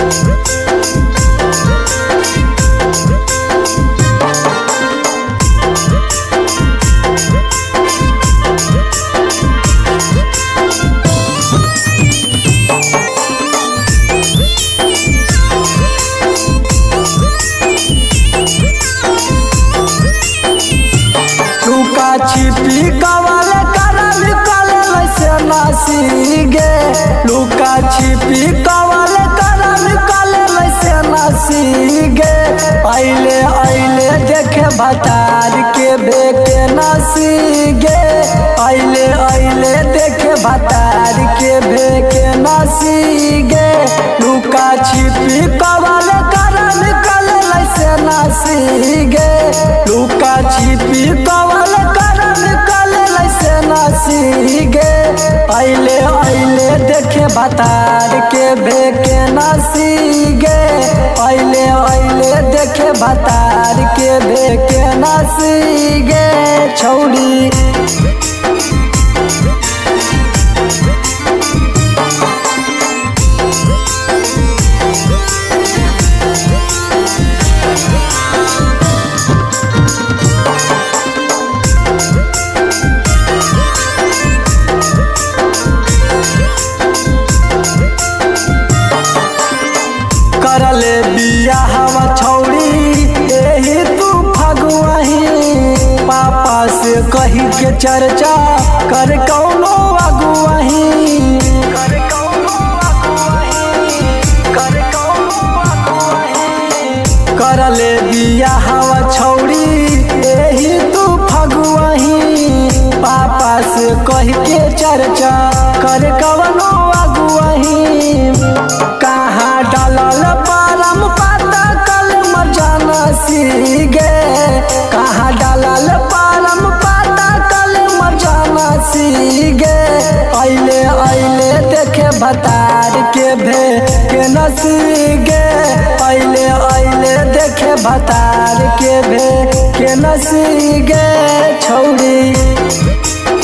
लुका छिपी कवल करल कलल से नसीगे लुका छिपी कवल करल कलल से नसीगे अइले अइले देखे भतार के बेके नसीगे अइले अइले देखे भतार के बेके नसीगे लुका छिपी कवल करल कलल से नसीगे लुका छिपी कवल करल कलल से नसीगे अइले अइले देखे भतार के बेके नसीगे अइले अइले देखे भतार के बेके नसीगे छौड़ी करले बिया हवा छौड़ी एही तू फगुआही पापा से कही के चर्चा कर कौनो अगुआही कर कौनो अगुआही कर कौनो अगुआही करले बिया हवा छौड़ी एही तू फगुआही पापा से कही के चर्चा कर कवनो अगुआही कहाँ डालल परम पाता कल मजाना सीगे कहाँ डालल परम पाता कल मजाना सीगे अइले अइले देखे भतार के भे के नसीगे अइले अइले देखे भतार के भे के नसीगे छौड़ी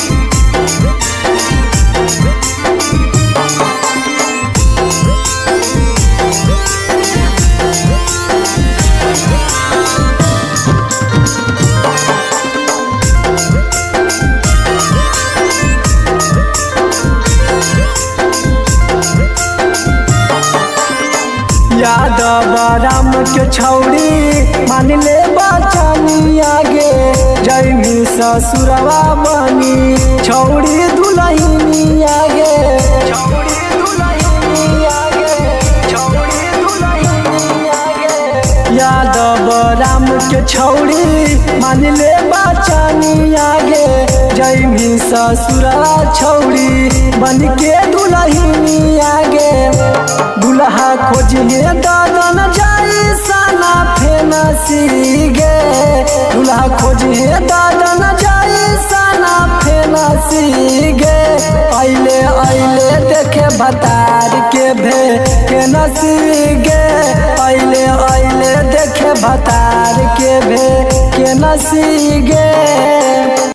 यादव राम के छौड़ी मान ले बचनी आगे जैमी ससुरवा बनी छौड़ी दुलहिनी आगे छौड़ी दुलहिनी आगे छौड़ी दुलहिनी आगे यादव राम के छौड़ी मान ले बचनी आगे जैमी ससुरवा छौड़ी बन के दुलहिनी आगे दुल्हा खोजिए दादन जाई साना फेना सीगे दुल्हा खोजिए दादन जाई साना फेना सीगे अइले अइले देखे भतार के भे के नसीगे अइले अइले देखे भतार के भे के नसीगे